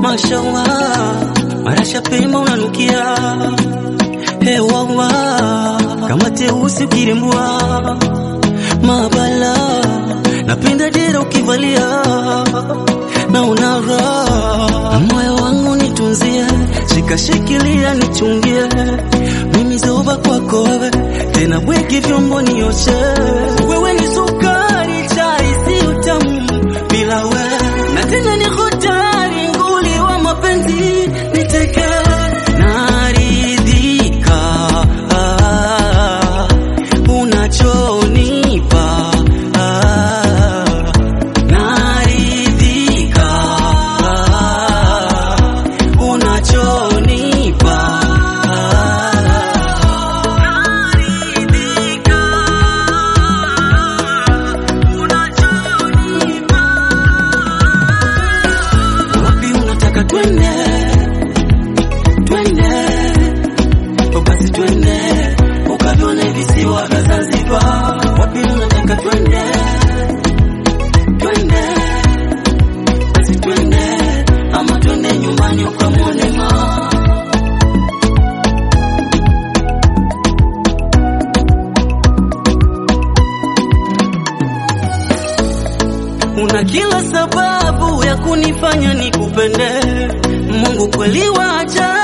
mashallah, marasha pemba unanukia hewawa kama teusi ukirembua mabala, napenda dera ukivalia na unara moyo wangu nitunzie, shikashikilia nichungie, mimi zoba kwako wewe, tena bweki vyombo nioshe, wewe ni sukari chai si utamu bila wewe, na tena ni hodari nguli wa mapenzi niteke naridhika ah, unachonipa ah, naridhika ah, unachonipa naridhika unachonipa wapi unataka twende twende basi twende ukavione visiwa vya Zanzibar. Wapi unataka twende twende basi twende, ama twende nyumbani ukamwone mama. Una kila sababu ya kunifanya nikupende, Mungu kweli wa ajabu